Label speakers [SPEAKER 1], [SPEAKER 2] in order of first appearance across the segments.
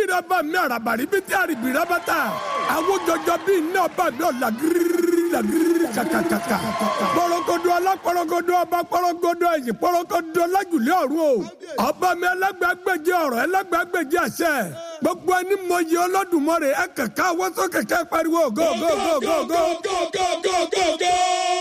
[SPEAKER 1] biribiri ọba mi arabari bí tí àrìbìrì abata àwọn jọjọ bí iná ọba mi ọ̀la gírírí la gírírí kàkàkàkà pọ̀rọ̀gọ̀dọ̀ alápọ̀rọ̀gọ̀dọ̀ ọba pọ̀rọ̀gọ̀dọ̀ ẹ̀yìn pọ̀rọ̀gọ̀dọ̀ lájùlé ọ̀run o ọba mi ẹlẹ́gbàgbèjì ọ̀rọ̀ ẹlẹ́gbàgbèjì àṣẹ gbogbo ẹni mọyì Olódùmarè ẹ kẹkẹ àwọn tó kẹkẹ pariwo go go go go go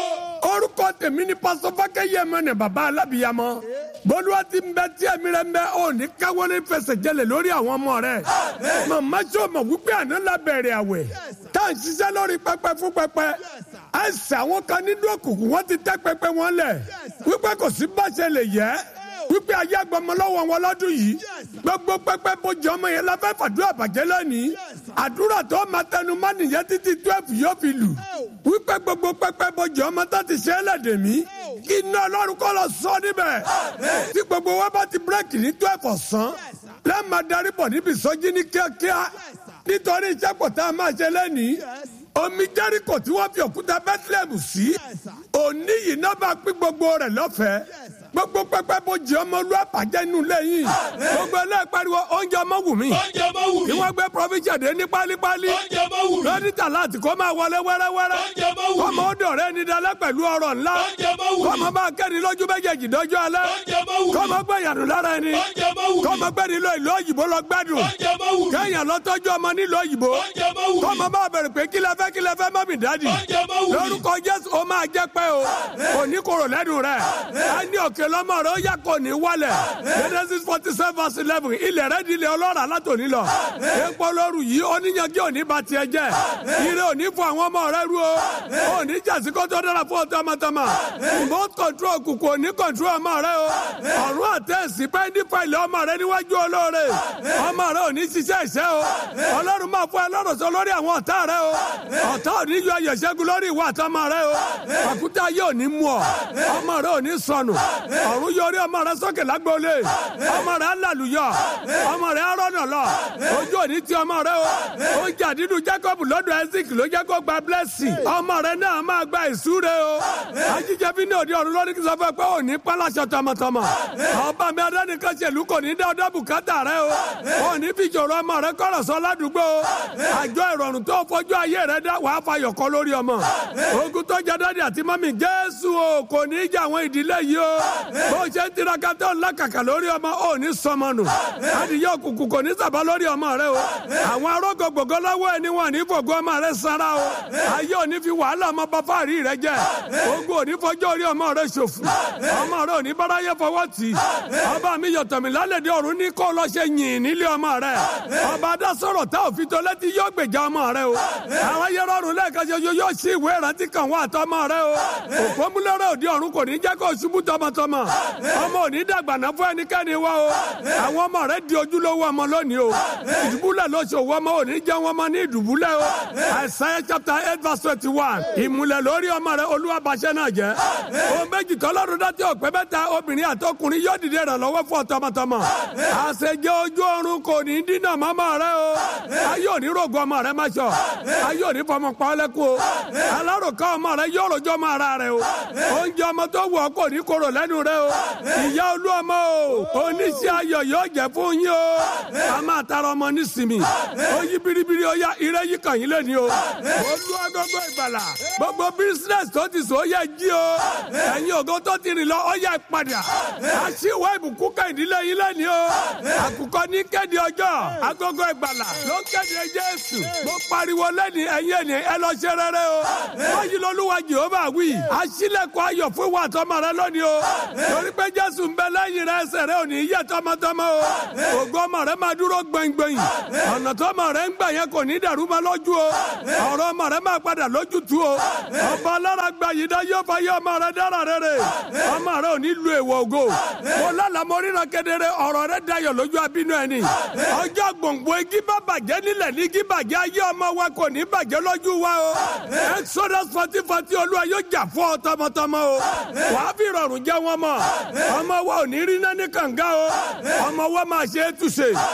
[SPEAKER 1] orúkọ tèmi ni pásọ fákẹ́yẹmọ ni bàbá alábìyamọ bólúwa ti ń bẹ tí ẹ̀mí rẹ̀ ń bẹ ò ní káwọ́ ní fẹsẹ̀ jẹlẹ̀ lórí àwọn ọmọ rẹ̀ màmá sọ ma wípé àná la bẹ̀rẹ̀ àwẹ̀ tá à ń ṣiṣẹ́ lórí pẹpẹ fún pẹpẹ ẹsẹ̀ àwọn kan nínú òkùnkùn wọ́n ti tẹ́ pẹpẹ wọn lẹ̀ wípé kò sí báṣẹ lè yẹ wípé ayé agbọmọ lọ́wọ́ wọn lọ́dún yìí gbogbo pẹpẹ bójú ọmọ yẹn la fẹ́ fàdúrà bàjẹ́ lónìí àdúrà tó máa tẹnu má nìyẹn títí twelve yóò fi lù wípé gbogbo pẹpẹ bójú ọmọ tó ti ṣe é lẹ́dẹ̀ mí kí iná ọlọ́run kọ́ lọ sọ níbẹ̀ tí gbogbo wa bá ti bírèkì ní twelve ọ̀sán lẹ́ẹ̀ma darí bọ̀ níbi ìsọjí ní kíákíá nítorí iṣẹ́ pọ̀ tá a máa ṣe lẹ́nìí omi jẹ́ríkò tí wọ́n fi òkúta bethlehem sí òní yìí náà bá pín gbogbo rẹ̀ lọ́fẹ̀ẹ́ gbogbo pẹpẹ bó jẹ ọmọ olú àpàjẹ inú lẹ́yìn gbogbo ẹlẹ́ẹ̀ pariwo oúnjẹ ọmọ wù mí
[SPEAKER 2] oúnjẹ ọmọ wù mí.
[SPEAKER 1] kí wọ́n gbé provision dé ní pálípálí
[SPEAKER 2] oúnjẹ ọmọ wù mí.
[SPEAKER 1] lọ́dítà láti kó máa wọlé wẹ́rẹ́wẹ́rẹ́
[SPEAKER 2] oúnjẹ ọmọ wù mí.
[SPEAKER 1] kọ́mọ ó dọ̀rẹ́ ní dalẹ́ pẹ̀lú ọrọ̀ ńlá
[SPEAKER 2] oúnjẹ ọmọ wù mí.
[SPEAKER 1] kọ́mọ bá kẹ́ni lójú méjèèjì dọ́jọ́ alẹ́
[SPEAKER 2] oúnjẹ ọmọ wù mí.
[SPEAKER 1] kọ́mọ gbé yàrá lára ẹni
[SPEAKER 2] oúnjẹ ọmọ wù mí.
[SPEAKER 1] kọ́mọ gbé nílò ìlú òyìnbó lọ gbádùn
[SPEAKER 2] oúnjẹ ọmọ wù mí.
[SPEAKER 1] kẹ́yìn lọ́tọ́jú ọmọ nílò òyìnbó
[SPEAKER 2] oúnjẹ ọmọ wù mí.
[SPEAKER 1] kọ́mọ bá bẹ̀rẹ̀ pé kílẹ̀ fẹ́ kílẹ̀ fẹ́ mọ́mì dádì
[SPEAKER 2] oúnjẹ ọmọ wù mí.
[SPEAKER 1] lórúkọ jésù ó máa jẹ́ pé o kò ní kúrò lẹ́nu rẹ̀ á ní òkè lọ́mọ rẹ̀ ó yà kò ní wálẹ̀ genesis forty seven verse eleven ilẹ̀ rẹ̀ di ilẹ̀ ọlọ́run alátòní lọ epo lóru yìí oníyanjú òní ba tiẹ̀ jẹ́ ire òní fún àwọn ọmọ rẹ̀ ru o òní jàsí kó tó dára fún ọtọmọtọmọ remote control kùkù òní control ọmọ rẹ̀ o ọ̀run àtẹ̀sí pẹ́ndí fàìlì ọmọ rẹ̀ níwájú olóore ọmọ rẹ̀ òní ṣiṣẹ́ ìṣẹ́ o ọlọ́run máa fún ẹ lọ́rọ̀ sọ lórí àwọn ọ̀tá rẹ̀ o ọ̀tá òní yọ ayọ̀ ṣẹ́gun lórí ìwà àtọmọ rẹ̀ o àkútà yóò ní mú ọ ọmọ rẹ̀ òní sọnù ọ̀run yọrí ọmọ rẹ̀ sókè lágbóolé ọmọ rẹ̀ alàlùyọ ọmọ rẹ̀ arọ́nà lọ ojú òní ti ọmọ rẹ̀ o ó jà nínú Jacob lọ́dọ̀ Isaac ló jẹ́ kó gba blessing ọmọ rẹ̀ náà máa gba ìsúre o ajíjẹ bí ní òde ọ̀run lórí kí sọ fẹ́ pé òní pálásọ tọmọtọmọ ọba mi adánìkan ṣèlú kò ní dá ọdọ bùkátà rẹ̀ o òní fi ìṣòro ọmọ rẹ̀ kọ̀rọ̀ sọ ládùúgbò o àjọ ìrọ̀rùn tó fojú ayé rẹ̀ dá wàá fayọ̀ kọ́ lórí ọmọ ogun tó jẹ dádì àti mọ́mì Jésù o kò ní í jà àwọn ìdílé yìí o bó ṣe ń tiraka tó ń lákàkà lórí ọmọ ò ní sọmọ nù adìyẹ òkùnkùn kò ní sàbá lórí ọmọ rẹ o àwọn arógo gbogbo lọ́wọ́ ẹni wọn ní fògo ọmọ rẹ sára o ayé ò ní fi wàhálà ọmọ bá fáàrí rẹ jẹ ogun ò ní fọjọ́ orí ọmọ rẹ ṣòfò ọmọ rẹ ò ní báráyé fọwọ́ tì í ọba mi yọ̀tọ̀mí lálẹ́dẹ̀ ọ̀run ní kó lọ ṣe yìn nílé ọmọ rẹ ọba adásọ̀rọ̀ tá òfin tó létí yóò gbèjà ọmọ rẹ o àwọn ayé rọrùn lẹ́ẹ̀kan ṣoṣo yóò ṣí ìwé ìrántí kan wá àtọmọ rẹ o òpómúlẹ́rẹ́ òde ọ̀run kò ní jẹ́ kó ṣubú tọmọtọmọ ọmọ ò ní dàgbà náà fún ẹnikẹ́ni wá o àwọn ọmọ rẹ di ojúlówó ọmọ lónìí o ìdùbúlẹ̀ lóṣòwò ọmọ ò ní jẹ́ wọn mọ ní ìdùbúlẹ̀ o Isaiah chapter eight verse twenty one ìmùlẹ̀ lórí ọmọ rẹ olúwa bàṣẹ náà jẹ́ o méjì tọ́lọ́run dá tí ọ̀pẹ mẹ́ta obìnrin àtọkùnrin yóò dìde ìrànlọ́wọ́ fún ọ tọmọtọmọ àṣejẹ ojú ọ̀run kò ní dínà mọ́mọ́ rẹ o ayé òní rògbò ọmọ rẹ má sọ ayé òní fọmọ pa ọlẹ́kùn o alárùkọ ọmọ rẹ yóò rojọ́ ọmọ ara rẹ o oúnjẹ ọmọ tó wù ọ́ kò ní korò lẹ́nu rẹ o ìyá olú ọmọ o oníṣẹ́ ayọ̀ yóò jẹ́ fún yín o a máa tara ọmọ nísìmí ó yí biribiri ó yá ire yí kàn yín lẹ́ni o olú agogo ìgbàlà gbogbo bísínẹ́sì tó ti sọ ó yẹ jí o ẹ̀yin ògo tó ti rìn lọ ó yẹ padà àṣìwọ́ ìbùkún kẹ́hìndínlẹ̀ yín lẹ́ni o àkùkọ ní kéde ọjọ́ agogo ìgbàlà ló kéde Jésù mo pariwo lẹ́ni ẹ̀yin ẹ̀ni ẹ lọ ṣe rere o wọ́n yí lọ́lúwa Jèhófà wí àṣìlẹ̀kùn ayọ̀ fún wa tọmọ rẹ lónìí o torí pé Jésù ń bẹ lẹ́yìn rẹ ẹsẹ̀ rẹ ò ní yẹ tọmọtọmọ o ògo ọmọ rẹ máa dúró gbẹngbẹ̀yìn ọ̀nà tó ọmọ rẹ ń gbà yẹn kò ní dàrú ma lójú o ọ̀rọ̀ ọmọ rẹ máa padà lójútu o ọba alára gba yìí dá yóò fa yé ọmọ rẹ dára rere ọmọ rẹ ò ní lu èèwọ̀ ògo mo lálàá mo ríran kedere ọ̀rọ̀ rẹ dayọ̀ lójú abínú ẹni ọjọ́ gbòǹgbò igi bá bàjẹ́ nílẹ̀ ní igi bàjẹ́ ayé ọmọ wa kò ní bàjẹ́ lójú wa o exodus forty forty olúwa yóò jà fún ọ tọmọtọmọ o wàá fi rọrùn jẹ wọn mọ ọmọ wa ò ní rí náà ní kànga o ọmọ wa máa ṣe é túṣe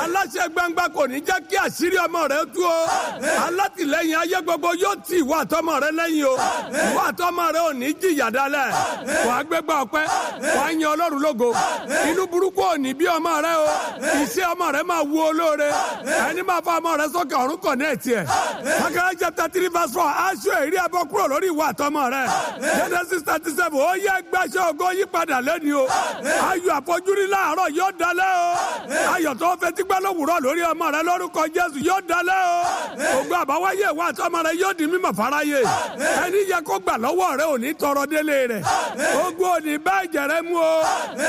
[SPEAKER 1] aláṣẹ gbangba kò ní jẹ́ kí àṣírí ọmọ rẹ tú o alátìlẹyìn ayé gbogbo yóò tì ìwọ àtọmọ rẹ lẹ́yìn o ìwọ àtọmọ rẹ ò ní jìyà dálẹ̀ wà á gbégbá ọpẹ́ wà á yan ọlọ́run lógo inú burúkú ò ní bí ọmọ rẹ o iṣẹ́ ọmọ rẹ máa wú olóore ẹni máa fa ọmọ rẹ sókè ọ̀run kọ̀ ní ẹ̀tì ẹ̀ akẹ́rẹ́ chapter three verse four aṣọ èrí abọ́ kúrò lórí ìwọ àtọmọ rẹ genesis thirty seven ó yẹ gbàṣẹ ògo yí padà lẹ́ni o ayọ̀ àfojúrí láàárọ̀ yóò dalẹ̀ o ayọ̀ tó fetí gbẹ́ lówùrọ̀ lórí ọmọ rẹ lórúkọ jésù yóò dalẹ̀ o ògo àbáwáyé ìwọ àtọmọ rẹ yóò di mímọ̀ fáráyé ẹni yẹ kó gbà lọ́wọ́ rẹ ò ní tọrọ délé rẹ ogun ò ní bá ìjẹrẹ mú o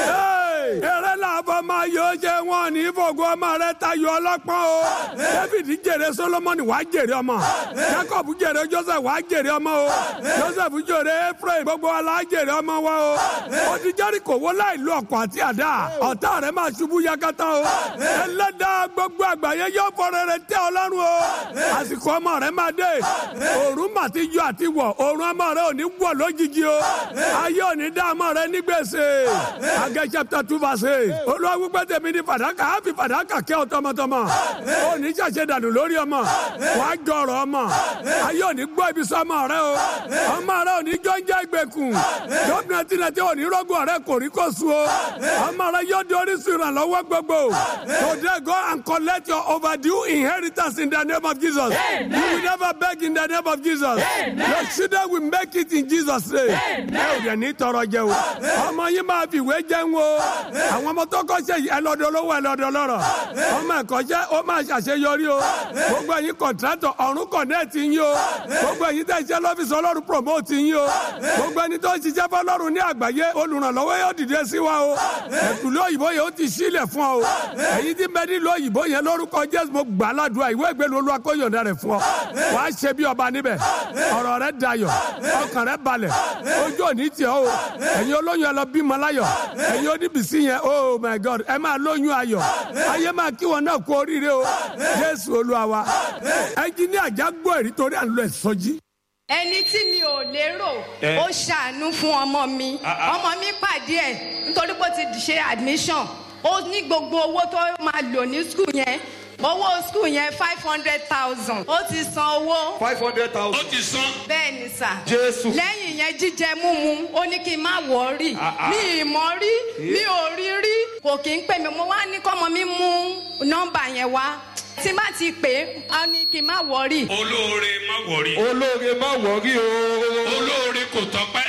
[SPEAKER 1] eré làbọ̀ máa yọ jẹ wọn ní fògo ọmọ rẹ tayọ ọlọ́pọ́n o david jèrè solomoni wàá jèrè ọmọ jacob jèrè joseph wàá jèrè ọmọ o joseph jèrè ephraim gbogbo wa la jèrè ọmọ wa o odi jẹ́ríkò wo láì lo ọkọ̀ àti àdá ọ̀tá rẹ̀ máa ṣubú yakata o ẹlẹ́dàá gbogbo àgbáyé yóò fọ̀rọ̀ rẹ̀ tẹ́ ọlọ́run o àsìkò ọmọ rẹ̀ máa dé òòrùn mà ti yọ àti wọ̀ òòrùn ọmọ rẹ̀ ò ní wọ̀ lójijì o ayé ò ní dá ọmọ rẹ̀ ní gbèsè Agẹ́ chapter two verse eight olúwa wípé tèmi ní fàdákà á fi fàdákà kẹ́ ọ tọmọtọmọ ò ní ṣàṣẹ dànù lórí ọmọ wàá jọrọ ọmọ ayé ò ní gbọ́ ibi sọmọ rẹ o ọmọ rẹ ò ní jọ́njẹ́ ìgbèkùn gómìnà tìǹtì ò ní rọ́gùn ọ̀rẹ́ kò rí kó su o ọmọ rẹ yóò di orísun ìrànlọ́wọ́ gbogbo today go and collect your overdue inheritance in the name of Jesus you will never beg in the name of Jesus your children will make it in Jesus name ẹ ò dẹ̀ ní tọrọ jẹ o ọmọ yín máa fi ìwé jẹun o àwọn ọmọ tó kọ́ṣẹ́ yìí ẹlọ́dọ̀ olówó ẹlọ́dọ̀ lọ́rọ̀ ọmọ ẹ̀kọ́ṣẹ́ ó máa ṣàṣeyọrí o gbogbo ẹ̀yin kọ̀ǹtrátọ̀ ọ̀run kọ̀nẹ́ẹ̀tì yín o gbogbo ẹ̀yin tẹ̀ ṣiṣẹ́ lọ́fíìsì ọlọ́run promote yín o gbogbo ẹni tó ń ṣiṣẹ́ fọlọ́run ní àgbáyé olùrànlọ́wọ́ yóò dìde sí wa o ẹ̀kúlẹ̀ òyìnbó yẹn ó ti sílẹ̀ fún ọ o ẹ̀yin tí bẹ́ẹ̀ nílò òyìnbó yẹn lórúkọ jésù mo gbà ládùúgbà ìwé ìgbélu olúwa kó yọ̀ǹda rẹ̀ fún ọ wàá ṣe bí ọba níbẹ̀ ọ̀rọ̀ rẹ̀ dayọ̀ ọkàn rẹ̀ balẹ̀ ojú òní tiẹ̀ o ẹ̀yin olóyún ẹ lọ bímọ láyọ̀ ẹ̀yin oníbìsí yẹn oh my god ẹ máa lóyún ayọ̀ ayé máa kí wọn náà kú oríire o jésù olúwa wa ẹnjìníà jágbó èrí torí à ń lọ ìsọjí
[SPEAKER 2] ẹni tí mi ò lérò ó ṣàánú fún ọmọ mi ọmọ mi pàdé ẹ nítorí pé ó ti ṣe admission ó ní gbogbo owó tó máa lò ní skul yẹn owó skul yẹn five hundred thousand ó ti san owó
[SPEAKER 3] five hundred
[SPEAKER 4] ó
[SPEAKER 3] thousand.
[SPEAKER 4] ti sán.
[SPEAKER 2] bẹ́ẹ̀ ni sà
[SPEAKER 3] Jésù.
[SPEAKER 2] lẹ́yìn yẹn jíjẹ múmu ó ní kí n má wọ̀ọ́rì mi ì mọ̀ rí mi ò rí rí kò kí ń pè mí mo wá ní kọ́mọ mi mú nọ́mbà yẹn wá tí má ti pè é á ní kí n má wọ̀ọ́rì.
[SPEAKER 4] olóore má wọrí.
[SPEAKER 3] olóore má wọrí o.
[SPEAKER 4] olóore kò tọpẹ́.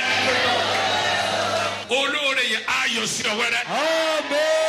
[SPEAKER 4] olóore yẹn ayọ̀ sí ọ wẹ́rẹ́.
[SPEAKER 3] Amen.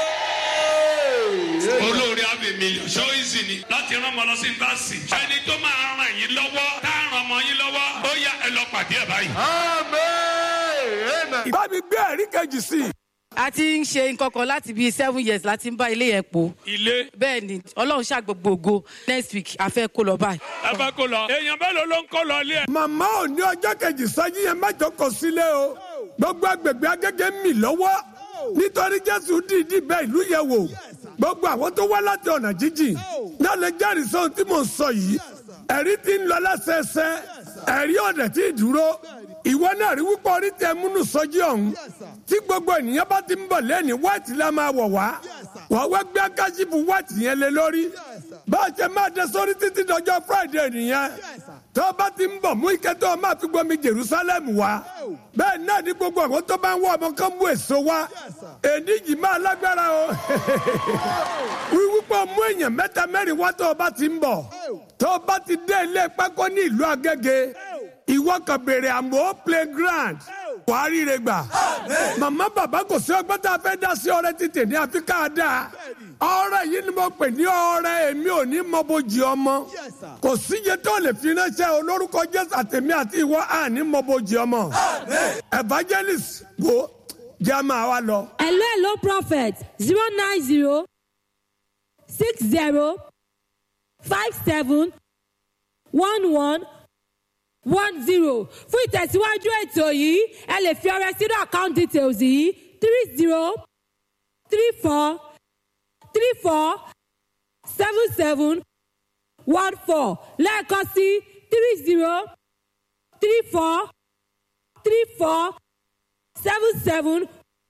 [SPEAKER 4] olóore àbí mílíọ̀nù ṣó ìsì ni láti rán ọmọ lọ sí yunifásitì. ẹni tó máa ràn yín lọ́wọ́ tá a ràn ọmọ yín lọ́wọ́ ó yá ẹ lọ pàdé ẹ̀ báyìí.
[SPEAKER 3] Amen. Amen.
[SPEAKER 1] bá mi gbé ẹ̀rí kejì sí i.
[SPEAKER 5] a ti ń ṣe nǹkan kan láti bíi seven years láti ń bá ilé yẹn po
[SPEAKER 4] ilé
[SPEAKER 5] bẹ́ẹ̀ ni ọlọ́run ṣàgbọ̀gbọ̀gbọ̀ next week a fẹ́ kó lọ báyìí.
[SPEAKER 4] ẹ bá kó lọ. èèyàn mélòó ló ń kó lọ ilé ẹ.
[SPEAKER 1] màmá ò ní ọjọ́ kejì sọ́jí yẹn mẹ́jọ kò sílé o gbogbo agbègbè agége ń mì lọ́wọ́ nítorí jésù dìídì bẹ ìlú yẹn wò gbogbo àwọn tó wá láti ọ̀nà jíjìn náà lè jẹ́rìí sóhun tí mò ń sọ yìí ẹ̀rí ti ń lọ lẹ́sẹẹsẹ ẹ̀rí ọ̀dẹ̀ tí ì dúró ìwọ náà rí wípé orí tẹ múnú sọjí ọ̀hún tí gbogbo ènìyàn bá ti ń bọ̀ lẹ́ni wáìtì la máa wọ̀ wá wọ́n wá gbé akáṣífù wáìtì yẹn lé lórí bá a ṣe máa dé sórí títí dọjọ́ friday nìyẹn tó bá ti ń bọ̀ mú ike tó o máa fi gbomi jerusalem wá bẹ́ẹ̀ náà ní gbogbo àwọn tó bá ń wọ ọmọ kan mú èso wá èdè yìí máa lágbára o wíwípé mú èèyàn mẹ́ta mẹ́rin wá tó o bá ti ń bọ̀ tó o bá ti dé ilé pákó ní ìlú agége ìwọ kan béèrè àmọ́ playground wàá ríre gbà màmá bàbá kò sí ọgbọ́n tá a fẹ́ dá sí ọrẹ títì ní àfi ká dáa ọrẹ yìí ni mo pè ní ọrẹ èmi ò ní mọ bójì ọmọ kò síye tó lè fi ránṣẹ́ olórúkọ jésù àtẹ̀mí àti ìwọ àní mọ bójì ọmọ evangelist wo jẹ́ máa wá lọ.
[SPEAKER 6] hello hello prophet zero nine zero six zero five seven one one one zero fún ìtẹ̀síwájú ètò yìí ẹ lè fi ọrẹ sínú account details yìí three zero three four three four seven seven one four lẹ́ẹ̀kan sí three zero three four three four seven seven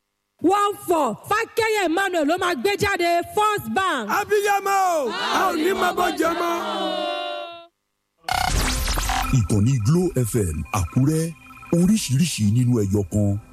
[SPEAKER 6] one four fákẹ́yẹ̀ emmanuel ló máa gbé jáde first bank.
[SPEAKER 1] abiyamọ o a ò ní máa bọ́ jẹ mọ́.
[SPEAKER 7] ìkànnì glo fm àkúrẹ́ oríṣiríṣi nínú ẹyọ kan